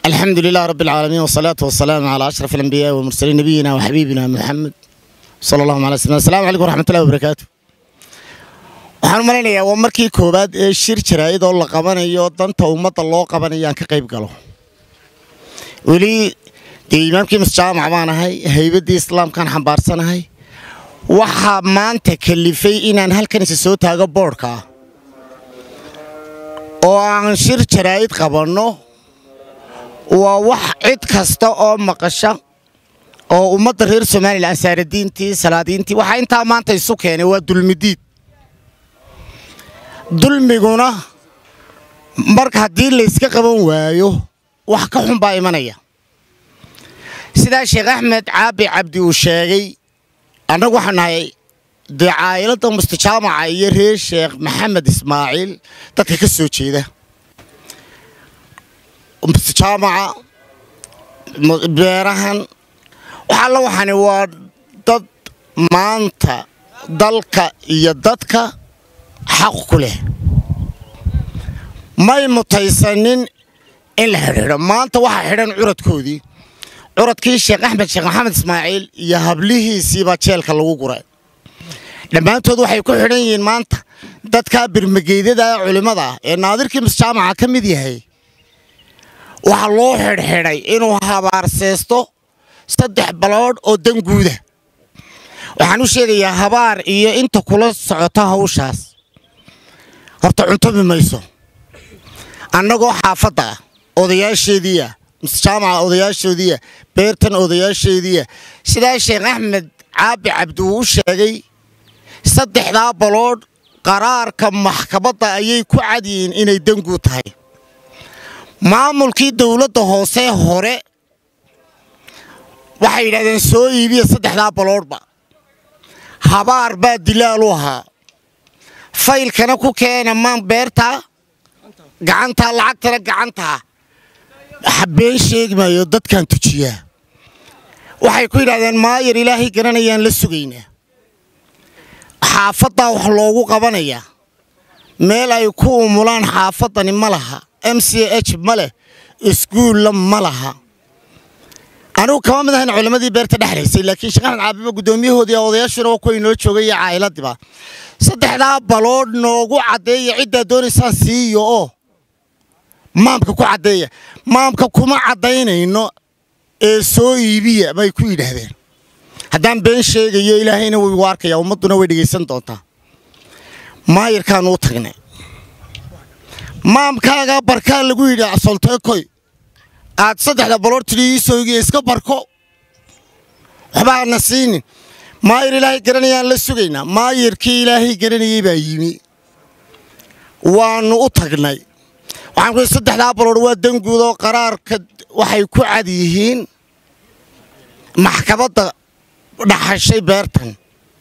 الحمد لله رب العالمين والصلاة والسلام على أشرف الأنبياء والمرسلين نبينا وحبيبنا محمد صلى الله عليه وسلم السلام عليكم ورحمة الله وبركاته waxaan u malaynayaa waa markii koowaad ee shir jaraa'id oo la qabanayo danta ummadda loo qabanayo aan ka qayb galo weli dee imaamkii masjaamac baan ahay haybaddii islaamkaan xambaarsanahay waxaa maanta kalifay inaan halkan isa soo taago boodhka ah oo aan shir jaraa'id qabanno waa wax cid kasta oo maqasha oo ummadda reer somalilan saaradiintii salaadiintii waxaa intaa maanta isu keenay waa dulmidiid dulmiguna marka haddii layska qaban waayo wax ka xun baa imanaya sidaa sheekh axmed caabi cabdi uu sheegay annagu waxaan nahay dee caa'iladda mustajaamaca iyo reer sheekh maxamed ismaaciil dadka ka soo jeeda mustajaamaca beerahan waxaalla waxani waa dad maanta dalka iyo dadka xaq ku leh may mutaysanin in la xidhiidho maanta waxaa xidhan curadkoodii curadkii sheekh axmed sheekh maxamed ismaaciil iyo hablihiisiibaa jeelka lagu guray dhammaantood waxay ku xidhan yihiin maanta dadkaa birmageydada ee culimmada ah ee naadirkii masjaamaca ka mid yahay waxaa loo xidhxidhay inuu habaarseesto saddex baloodh oo danguuda waxaan u sheegayaa habaar iyo inta kula socota hawshaas horta cuntomi mayso annagoo xaafadda ah odayaasheediiah masjaamaca odayaashoodiiah beertan odayaasheediiah sidaa sheekh axmed caabi cabdi uu u sheegay saddexdaa baloodh qaraarka maxkamadda ayay ku cadyihiin inay danguud tahay maamulkii dowladda hoose hore waxay yidhahdeen soo iibiya saddexdaa baloodhba habaar baa dilaal u ahaa faylkana ku keena maan beertaa gacantaa lacagtana gacantaa been sheegi maayo dadkaan tujiyaa waxay ku yidhahdeen maayar ilaahay garanayaan la sugaynaa xaafaddaa wax loogu qabanayaa meel ay ku umulaan xaafaddani ma laha m c h ma leh iskuulla ma laha anigu kama mid ahayn culimmadii beerta dhexlaysay laakiin sheekh axmed caabiba guddoomiyahoodii odayaashuuna waa kuwa inoo joogay iyo caa'iladiiba saddexdaa baloodh noogu caddeeya ciddaa doonaysaan siiyo oo maamka ku caddeeya maamka kuma caddaynayno ee soo iibiya bay ku yidhaahdeen haddaan been sheegayo ilaahayna wuu igu arkayaa ummadduna way dhegaysan doontaa maayirkaanu u tagnay maamkaagaa barkaa lagu yidhi asolteekoy aad saddexda baloor tidhi iisoogiya iska barko waxba aadna siinin maayir ilaahay garanayaan la sugaynaa maayirkii ilaahay garanayay baa yimi waannu u tagnay waxaan ku saddexdaa baloor waa danguud oo qaraarka waxay ku cad yihiin maxkamadda dhaxashay beertan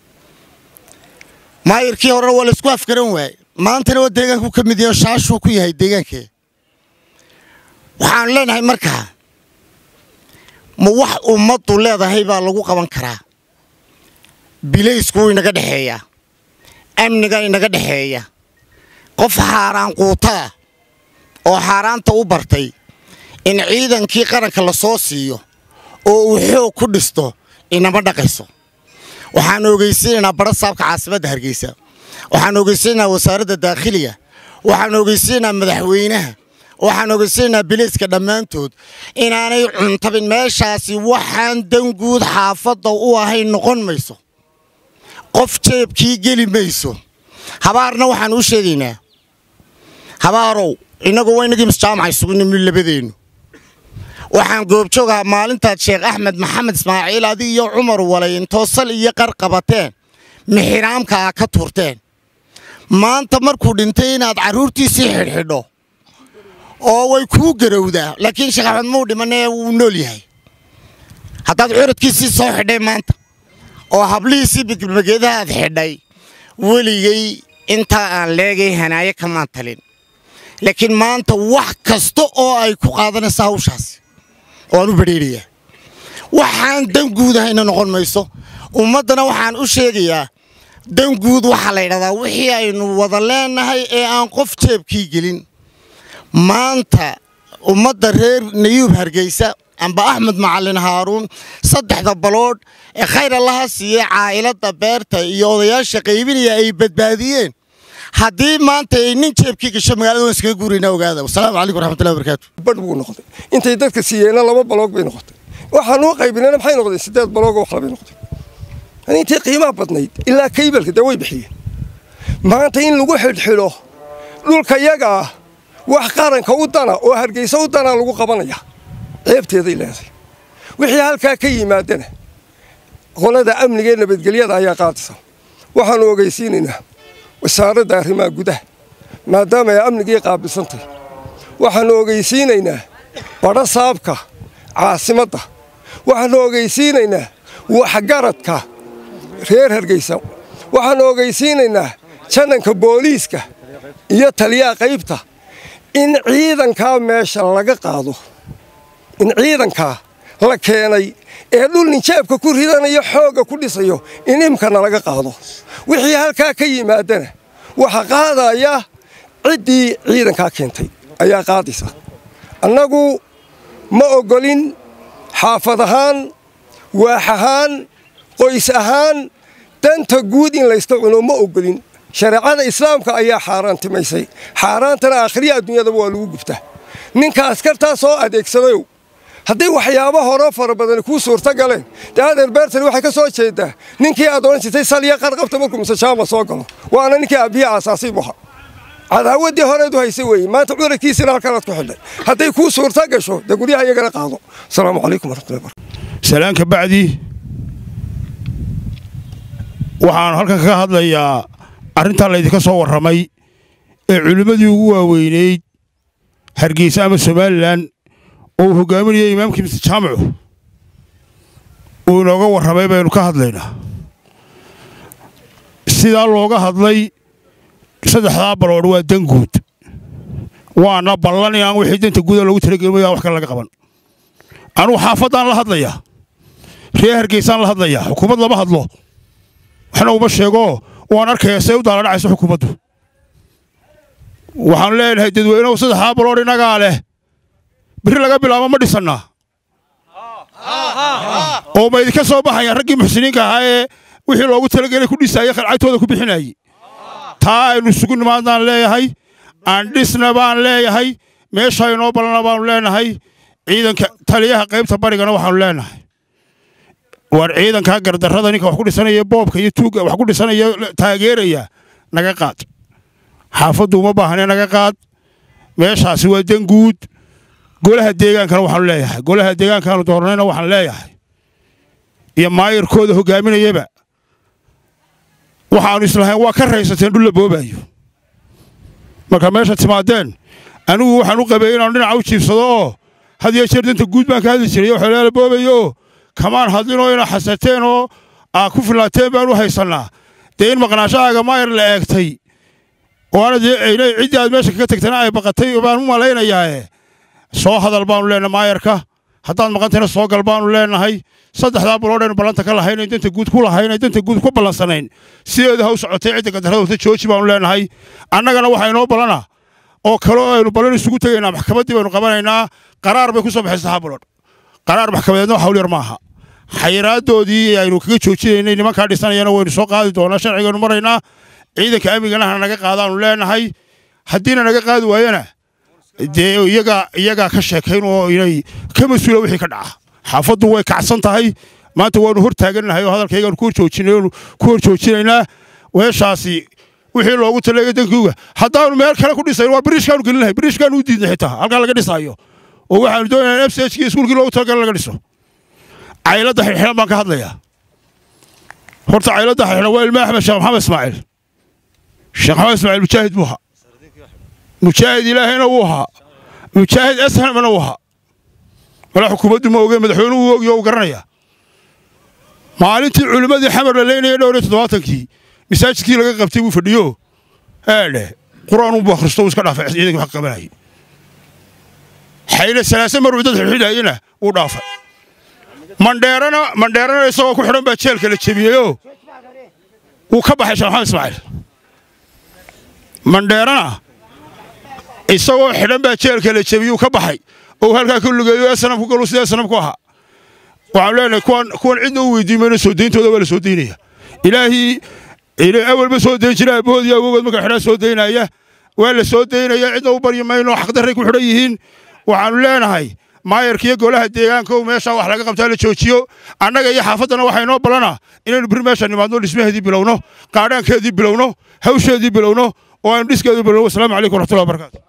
maayirkii horena waa laysku afgaran waaye maantana waa deegaanku ka mid yahay oo shaashuu ku yahay deegaankee waxaanu leenahay markaa ma wax ummaddu leedahay baa lagu qaban karaa bilaysku wuu inaga dhexeeyaa amniga inaga dhexeeya qof xaaraan quutaa oo xaaraanta u bartay in ciidankii qaranka la soo siiyo oo uu xoog ku dhisto inama dhaqayso waxaanu ogeysiinaynaa badha saabka caasimadda hargeysa waxaanu ogeysiinaynaa wasaaradda daakhiliga waxaanu ogeysiinaynaa madaxweynaha waxaan ogeysiinaynaa bilayska dhammaantood inaanay cuntabin meeshaasi waxaan danguud xaafadda u ahayn noqon mayso qof jeebkii geli mayso habaarna waxaan u sheegaynaa habaarow innagu waa inagii masjaamaca isugu nimi labadeennu waxaan goobjoogahaa maalintaad sheekh axmed maxamed ismaaciil adig iyo cumar walay intoo sal iyo qar qabateen mixiraamka a ka tuurteen maanta markuu dhintay inaad carruurtiisii xidhxidho oo way kuu garowdaa laakiin sheekh axmed muu dhimanee wuu nool yahay haddaad curadkiisii soo xidhay maanta oo hablihiisii bigmageedaha aad xidhay weligay intaa aan leegay hanaaye kamaan talin laakiin maanta wax kasta oo ay ku qaadanaysa hawshaasi waan u badheerayaa waxaan danguud ahayna noqon mayso ummaddana waxaan u sheegayaa danguud waxaa la yidhahdaa wixii aynu wada leenahay ee aan qof jeebkii gelin maanta ummadda reer nayuub hargeysa amba axmed macalin haaruun saddexda baloodh ee khayr allaha siiyey caa'ilada beerta iyo odayaasha qaybinaya ay badbaadiyeen haddii maanta ay nin jeebkii gasho magaalada waan iskaga guuraynaa ogaada wasalaamu calaykum waraxmatullahi wabarakaatu badh buu noqday intay dadka siiyeenna laba baloog bay noqotay waxaan u qaybinayna maxay noqdeen siddeed baloogoo wax labay noqday yani intii qiimaha badnayd ilaa kaybalka dee way bixiyeen maanta in lagu xidhxidho dhulka yaga ah wax qaranka u dana oo hargeysa u dana lagu qabanaya ceebteeday leedahay wixii halkaa ka yimaadana qolada amniga ee nabadgelyada ayaa qaadisa waxaannu ogeysiinaynaa wasaaradda arrimaha gudaha maadaama ay amnigii qaabilsantay waxaannu ogeysiinaynaa badho saabka caasimadda waxaannu ogeysiinaynaa waxgaradka reer hargeysa waxaannu ogeysiinaynaa jananka booliiska iyo taliyaha qaybta in ciidankaa meesha laga qaado in ciidankaa la keenay ee dhul ninjeebka ku ridanayo xoogga ku dhisayo in imkana laga qaado wixii halkaa ka yimaadana waxa qaadaya ciddii ciidankaa keentay ayaa qaadaysa annagu ma oggolin xaafad ahaan waax ahaan qoys ahaan danta guud in layska cuno ma oggolin shareecada islaamka ayaa xaaraantimaysay xaaraantana aakhriya adduunyadaba waa lagu gubtaa ninka askartaa soo adeegsadayow hadday waxyaabo horo fara badani kuu suurta galeen dee adeer beertani waxay ka soo jeedaa ninkii aad odhan jirtay saliya qarqabta markuu musejaama soo galo waana ninkii aabbihii aasaasay buha cadaawaddii horeedu haysa weeye maanta cudurkiisina halkanaad ku xidhay hadday kuu suurta gasho dee guryaha iyagana qaado asalaamu calaykum waraxmatullahi barakatu salaanka bacdi waxaan halkan kaga hadlayaa arrintaa laydinka soo warramay ee culimmadii ugu waaweynayd hargeysa ama somalilan oo uu hoggaaminaya imaamkii mr jaamacu uu inooga warramay baynu ka hadlaynaa sidaa looga hadlay saddexdaa baloodh waa dan guud waana ballan in aan wixii danta guuda loogu talagelmaya wax kale laga qaban anugu xaafaddaan la hadlayaa reer hargeysaan la hadlayaa xukuumad lama hadlo waxna uma sheego waan arkaya say u daaladhacayso xukuumaddu waxaan leenahay dadweynehu saddexdaa baloodh innagaa leh birri laga bilaabo ma dhisannaa oo ma idinka soo baxayaan raggii muxsiniinka ahaa ee wixii loogu talagelay ku dhisaayey qalcagtooda ku bixinayey taa aynu isugu nimaadnaan leeyahay aan dhisna baan leeyahay meesha inoo ballana baanu leenahay ciidanka taliyaha qaybta barigana waxaanu leenahay waar ciidankaa gardarrada ninka wax ku dhisanaya boobka iyo tuugga wax ku dhisanaya taageeraya naga qaad xaafaddu uma baahne naga qaad meeshaasi waa dan guud golaha deegaankana waxaanu leeyahay golaha deegaankaanu doornayna waxaan leeyahay iyo maayirkooda hoggaaminayaba waxaannu islahayn waa ka raysateen dhul la boobaayo marka meesha timaadeen anigu waxaan u qabeeyey inaanu dhinaca u jiibsado oo had iyo jeer danta guud baan ka hadli jiray oo xeelaala boobayo kamaan hadlinoo ina xasateen oo aa ku filaateen baan u haysannaa dee in maqnaashahaaga maayir la eegtay oo aana dee ciddii aad meesha kaga tagtana ay baqatay baan u malaynayaae soo hadal baanu leenahay maayarka haddaad maqantayna soo gal baanu leenahay saddexdaa baloodhaynu ballanta ka lahaynayn danta guud ku lahaynay danta guud ku ballansanayn sideeda ha u socotay cidda gadarrada wata jooji baanu leenahay annagana waxaa inoo ballana oo kale oo aynu ballan isugu tegaynaa maxkamaddii baynu qabanaynaa qaraar bay ku soo baxay saddexdaa baloodh qaraar maxkamadeedna wax hawl yar maaha xayiraaddoodii aynu kaga joojinaynay nimankaa dhisanayana waynu soo qaadi doonaa sharcigaynu maraynaa ciidanka amnigana ha naga qaadaanu leenahay haddiina naga qaadi waayana dee iyagaa iyagaa ka sheekayn oo inay ka mas-uula wixii ka dhaca xaafaddu way kacsan tahay maanta waanu hor taagannahay oo hadalkaygaanu ku horjoojinay ku hor joojinaynaa weeshaasi wixii loogu talaga dankiuga haddaanu meel kale ku dhisayn waa biriishkaanu gelinahay biriishkaanu u diidnay xitaa halkaa laga dhisaayo oo waxaanu doonaynaa m c h kii iskuulkii loogu talagalay laga dhiso cayladda xidhxidhan baan ka hadlayaa horta cayladda xidhxidhan waa ilma axmed sheekh maxamed ismaaciil sheekh maxamed ismaaciil mujaahid buu ahaa mujaahid ilaahayna wuu ahaa mujaahid ashamna wuu ahaa mala xukuumaddu ma ogeen madaxweynuhu uu ogiyo uu garanaya maalintii culimmadii xamar la leynaya dhowr iyo toddobaatankii masaajidkii laga qabtay buu fadhiyo eedhe qur-aan unbuu akhristo uu iska dhaafay ciidankii wax qabanayay xayle salaase maruu dad xidhxidhaayena wuu dhaafay mandheerana mandheerana isagoo ku xidhan baa jeelka la jebiyeyoo wuu ka baxay sheekh maxamed ismaaciil mandheerana isagoo xidhan baa jeelka la jebiyuu ka baxay oo halkaa ka lugeeyo ee sanamku galu sidee sanamku ahaa waxaanu leenahay kuwan kuwan cidna u weydiin mayno soo deyntooda waa la soo deynaya ilaahii awalba soo deyn jira aboodii awogood marka xidhan soo deynaya waa la soo deynaya cidna u baryi mayno xaqdarray ku xidhan yihiin waxaanu leenahay maayarkiiyo golaha deegaanka oo meeshaa wax laga qabtaa la joojiyo annaga iyo xaafaddana waxaa inoo ballanaa inaynu bir meesha nimaadno dhismaheedii bilowno qaadhaankeedii bilowno hawsheedii bilowno oo aynu dhiskeedii bilowno wasalaamu calaykum waraxmatullahi wabarakaatu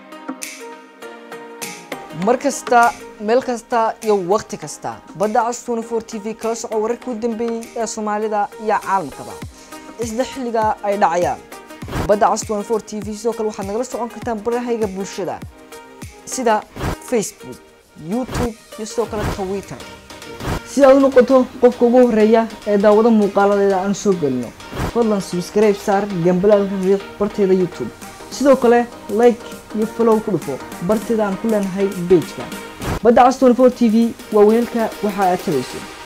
mar kasta meel kasta iyo wakhti kasta badda cas 24 t v kala soco wararkii u dambeeyey ee soomaalida iyo caalamkaba isla xilliga ay dhacayaan badda cas 24 t v sidoo kale waxaad nagala socon kartaan barahayga bulshada sida facebook youtube iyo sidoo kale twitter si aad u noqoto qofka ugu horeeya ee daawado muuqaaladeeda aan soo gelino fadlan subscribe saar gambalaalka riiq barteeda youtube sidoo kale like iyo follow ku dhufo barteeda aan ku leenahay pageka badda cas 24 t v waa weelka waxa aad tabayso